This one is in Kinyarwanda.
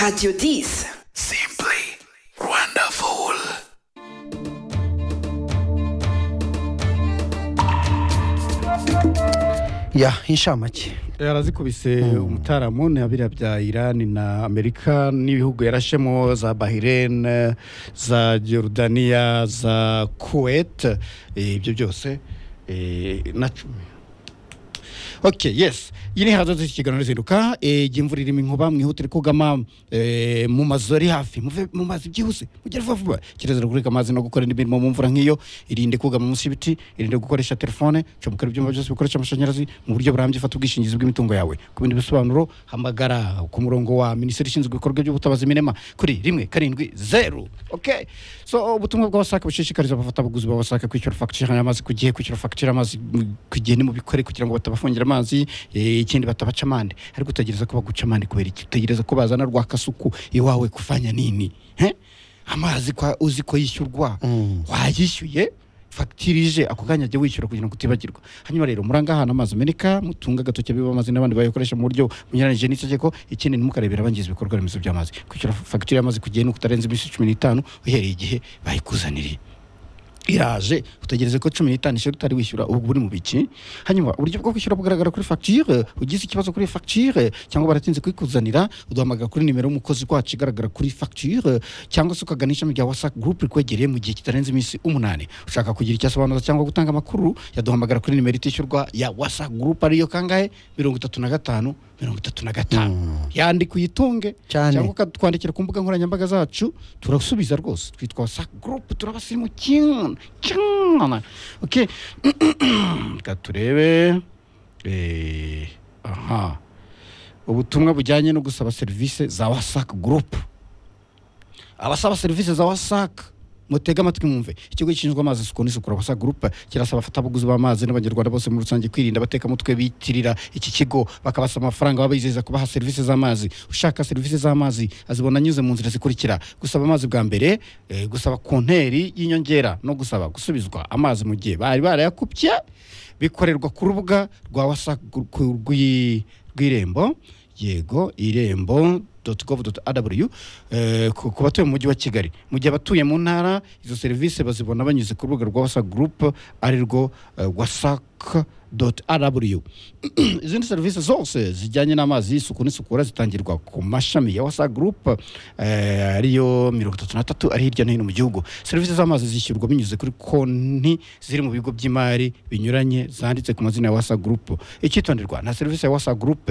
Radio Dis. Simply wonderful. ya inshamake yarazikubise umutaramu ni abirabya irani na amerika n'ibihugu yarashemo za bahrain za jorudaniya za kuwait eh, ibyo byose eh, na cumi ok yes iyi ni hazo z'ikiganiro rizinduka eh, igihe imvura irimo inkuba mwihutire kugama eh, mu mazu ari hafi muve mu mazi byihuse mugere vuba vuba kirezera kureka amazi no gukora indi mirimo mu mvura nk'iyo irinde kugama munsi y'ibiti irinde gukoresha telefone comekera ibyuma byose bikoresha amashanyarazi mu buryo burambye fata ubwishingizi bw'imitungo yawe ku bindi bisobanuro hamagara ku murongo wa minisiteri ishinzwe ibikorwa by'ubutabazi minema kuri rimwe karindwi zeru ok so ubutumwa bwa wasake bushishikariza abafatabuguzi ba wasake kwishyura fagitire y'amazi ku gihe kwishyura fagitire y'amazi mu- ku gihe ni mu bikore kugira ngo batabafungira amazi eh, ikindi batabaca amande ariko utegereza ko baguca amande kubera iki utegereza ko bazana rwa kasuku iwawe kuvanya nini he amazi kwa uzi ko yishyurwa wayishyuye fagitirije ako kanya ajya wishyura kugira ngo utibagirwa hanyuma rero muranga ahantu amazi ameneka mutunga agatoki biba amazi n'abandi bayakoresha mu buryo bunyuranyije n'itegeko ikindi ntimukarebera abangiza ibikorwa remezo by'amazi kwishyura fagitire y'amazi ku gihe ni ukutarenza iminsi cumi n'itanu uhereye igihe bayikuzaniriye iraje utegereze ko cumi n'itanu ishuri utari wishyura ubu buri mu biki hanyuma uburyo bwo kwishyura bugaragara kuri fagitire ugize ikibazo kuri fagitire cyangwa baratinze kuyikuzanira uduhamagara kuri nimero y'umukozi wacu igaragara kuri fagitire cyangwa se ukagana ishami rya wasake gurupe rikwegereye mu gihe kitarenze iminsi umunani ushaka kugira icyo asobanuza cyangwa gutanga amakuru yaduhamagara kuri nimero itishyurwa ya wasake gurupe ariyo kangahe mirongo itatu na gatanu mirongo itatu na gatanu yandika uyitunge Cyane. cyangwa ukatwandikira ku mbuga nkoranyambaga zacu turasubiza rwose twitwa sa gurupe turabasirimu cyane cyane ok reka turebe Eh, aha ubutumwa bujyanye no gusaba serivisi za wasake gurupe abasaba serivisi za wasake mutege amatwi mwumve ikigo gishinzwa amazi isuku n'isukura wasa gurupe kirasaba abafatabuguzi b'amazi n'abanyarwanda bose muri rusange kwirinda abatekamutwe bitirira iki kigo bakabasaba amafaranga babizeza kubaha serivisi z'amazi ushaka serivisi z'amazi azibona anyuze mu nzira zikurikira gusaba amazi bwa mbere eh, gusaba konteri y'inyongera no gusaba gusubizwa amazi mu gihe bari barayakupye bikorerwa ku rubuga rwa wasa rw'irembo yego irembo .gov.rw eh, ku ku batuye mu mujyi wa kigali mu gihe abatuye mu ntara izo serivisi bazibona banyuze ku rubuga rwa wasa group ari rwo eh, wasak.rw izindi serivisi zose zijyanye n'amazi y'isuku n'isukura zitangirwa ku mashami ya wasa group eh, ariyo mirongo itatu na tatu ari hirya no hino mu gihugu serivisi z'amazi zishyurwa binyuze kuri konti ziri mu bigo by'imari binyuranye zanditse ku mazina ya wasa group icyitonderwa nta serivisi ya wasa group